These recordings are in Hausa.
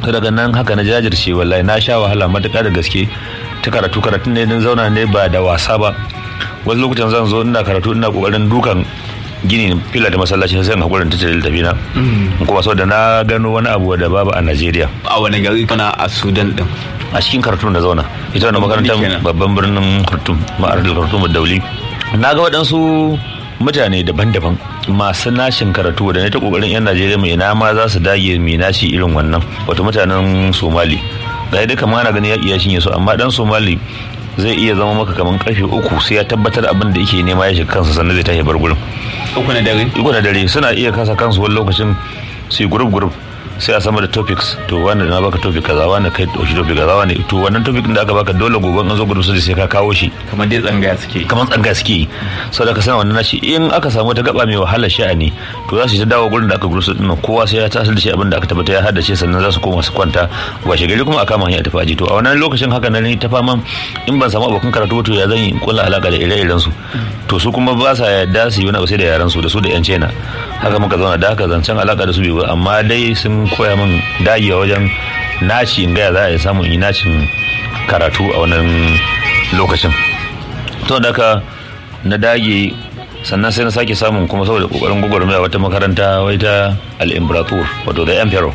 daga nan haka na jajirce wallahi na sha wahala matuƙa da gaske ta karatu karatun ne don zauna ne ba da wasa ba wasu lokutan zan zo ina karatu ina kokarin dukan gini fila da masallaci sai in hakurin ta littafi na kuma saboda na gano wani abu da babu a Najeriya a wani gari kana a Sudan din a cikin kartun da zauna ita wannan makarantar babban birnin Khartoum ma'aradul Khartoum Dauli na ga waɗansu mutane daban-daban masu nashin karatu da ne ta kokarin yan Najeriya mai ina ma za su dage mai nashi irin wannan wato mutanen Somali ga dai kamar ana gani ya iya shinye su amma dan Somali zai iya zama maka kamar karfe uku sai ya tabbatar abin da yake nema ya shiga kansa sannan zai tashi bar gurin uku na dare uku na dare suna iya kasa kansu wani lokacin su yi group group sai a sama da topics to wanda na baka topic kaza wanda kai dauki topic kaza wanda to wannan topic da aka baka dole gobe an zo group sai sai ka kawo shi kamar dai tsangaya suke kamar tsangaya suke saboda ka sana wannan nashi in aka samu ta gaba mai wahalar sha'ani to za su ta dawo gurin da aka group din kowa sai ya tasar da shi abin da aka tabbata ya haddace sannan za su koma su kwanta washe gari kuma a kama hanya tafi aji to a wannan lokacin haka nan ta faman in ban samu abokan karatu to ya zan yi kula alaka da ire-iren su to su kuma ba sa yarda su yi wani abu sai da yaran su da su da yan cena haka muka zauna da haka zancen alaka da su bai amma dai sun koya min dagewa wajen naci in gaya za a yi samun yi nacin karatu a wannan lokacin to da haka na dage sannan sai na sake samun kuma saboda kokarin gwagwarmaya wata makaranta wai ta al-imperator wato da emperor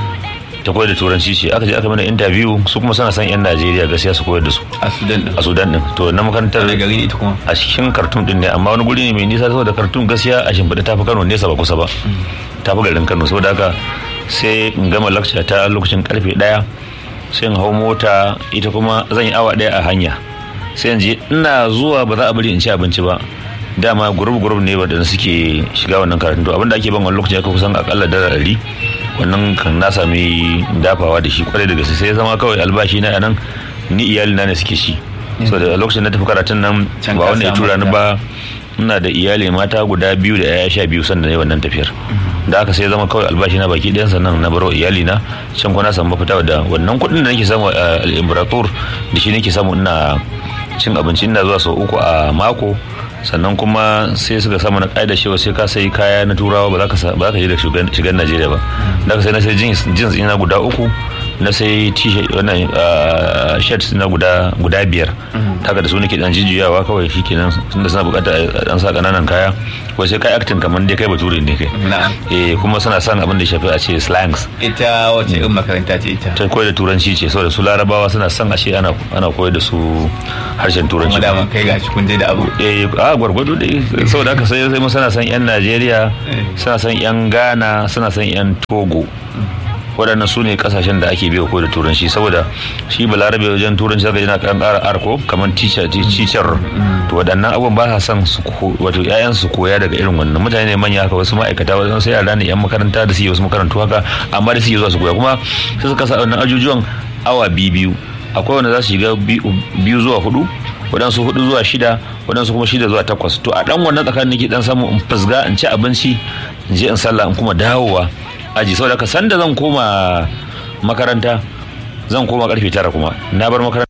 ta koyar da turanci ce aka je aka mana interview su kuma suna san yan najeriya gaskiya su koyar da su a sudan din a sudan din to na makarantar da gari ita kuma a cikin kartun din ne amma wani guri ne mai nisa saboda kartun gaskiya a shimfiɗa tafi kano nesa ba kusa ba tafi garin kano saboda haka sai in gama lakca ta lokacin karfe ɗaya sai in hau mota ita kuma zan yi awa ɗaya a hanya sai in je ina zuwa ba za a bari in ci abinci ba dama gurub gurub ne wadanda suke shiga wannan karatun to abinda ake ban wani lokaci aka kusan akalla dala ɗari wannan kan na sami dafawa da shi kwarai da gaske sai zama kawai albashi na nan ni iyali na ne suke shi so da lokacin na tafi karatun nan ba wanda ya tura ni ba ina da iyali mata guda biyu da yaya sha biyu sannan ne wannan tafiyar da aka sai zama kawai albashi na baki ɗayan sannan na baro iyali na can kuma na samu mafita da wannan kuɗin da nake samu a al-imperator da shi nake samu ina cin abinci ina zuwa sau uku a mako sannan kuma sai suka samu na ƙa'ida cewa sai ka sai kaya na turawa ba za ka je da shigar najeriya ba da ka sai na sai jeans ina guda uku na sai t-shirt wannan shirt na guda guda biyar haka da su nake dan jijjiyawa kawai shikenan tunda suna bukata dan sa kananan kaya ko sai kai acting kamar dai kai bature ne kai eh kuma suna son abin da ya shafi a ce slangs ita wace irin makaranta ce ita ta koyar da turanci ce saboda su larabawa suna son a ce ana ana koyar da su harshen turanci kuma da kai gashi kun je da abu eh a gwargwado dai saboda haka sai sai mu suna son yan Najeriya suna son yan Ghana suna son yan Togo waɗannan su ne kasashen da ake biya ko da turanci saboda shi balarabe wajen turanci zaka yana kan ƙara arko kamar teacher teacher to waɗannan abubuwan ba sa son su wato ƴaƴan su koya daga irin wannan mutane ne manya haka wasu ma'aikata wasu sai yara ne yan makaranta da su yi wasu makarantu haka amma da su yi zuwa su koya kuma sai suka sa wannan ajujuwan awa biyu biyu akwai wanda za su shiga biyu zuwa hudu waɗansu hudu zuwa shida waɗansu kuma shida zuwa takwas to a ɗan wannan tsakanin nake dan samu in fasga in ci abinci in je in sallah in kuma dawowa aji saboda ka sanda zan koma makaranta zan koma karfe tara kuma na bar makaranta